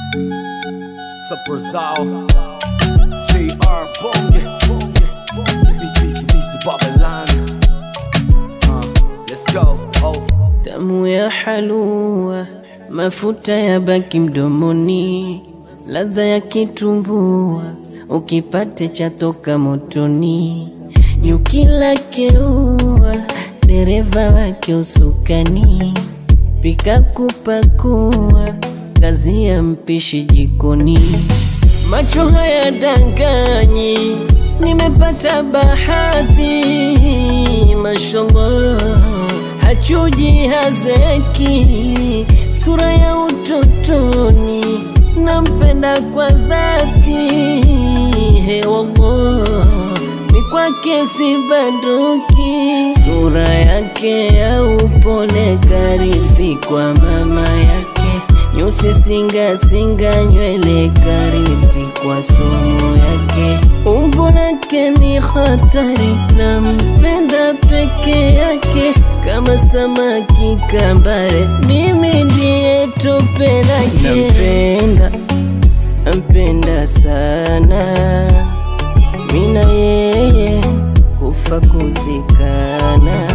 Saprozao JR Bonge Bonge Bonge BC BC Babylon uh, Let's go oh. Tamu ya halua, mafuta ya baki mdomoni, ladha ya kitumbua, ukipate chatoka motoni, nyuki lake ua, dereva wake usukani, pika kupakua, kazi ya mpishi jikoni, macho haya danganyi, nimepata bahati, mashallah hachuji hazeki, sura ya utotoni, nampenda kwa dhati. He wallah, ni kwake sibanduki, sura yake ya upole karithi kwa mama yake, nyusi singa singa, nywele karithi kwa somo yake, umbo lake ni hatari, nampenda peke yake kama samaki kambare, mimi ndiye tope lake. Nampenda, nampenda sana, mina yeye kufa kuzikana.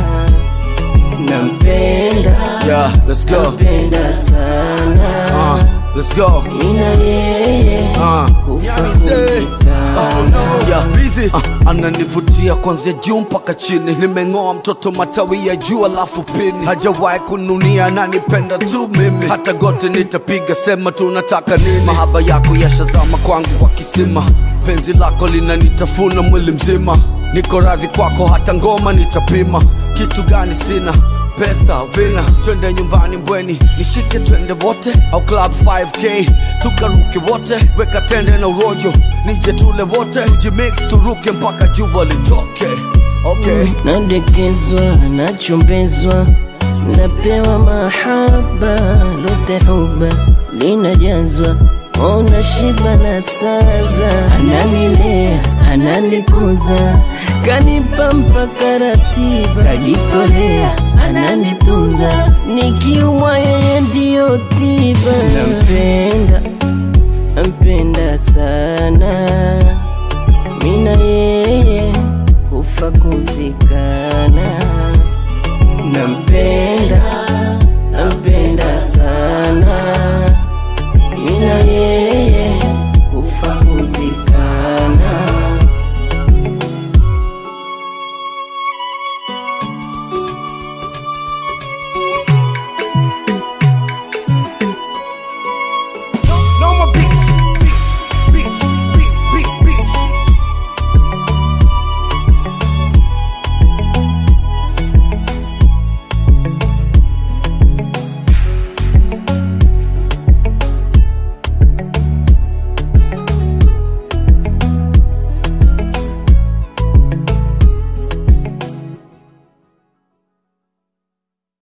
Nampenda, Yeah, let's go nampenda sana, uh, Let's go mina yeye uh. kufa kuzikana. Yeah, busy. Uh, ananivutia kwanzia juu mpaka chini, nimeng'oa mtoto matawi ya juu alafu pini, hajawahi kununia, ananipenda tu mimi, hata gote nitapiga, sema tunataka nini. Mahaba yako yashazama kwangu kwa kisima, penzi lako linanitafuna mwili mzima, niko radhi kwako, hata ngoma nitapima. Kitu gani sina pesa vina, twende nyumbani Mbweni, nishike twende wote, au club 5k tukaruke wote, weka tende na urojo, nije tule wote, tujimix turuke mpaka jua litoke. Okay. nadekezwa nachombezwa napewa mahaba lote huba linajazwa ona shiba na saza ananilea ananikuza kanipa mpaka ratiba kajitolea ananitunza nikiumwa yeye ndiyo tiba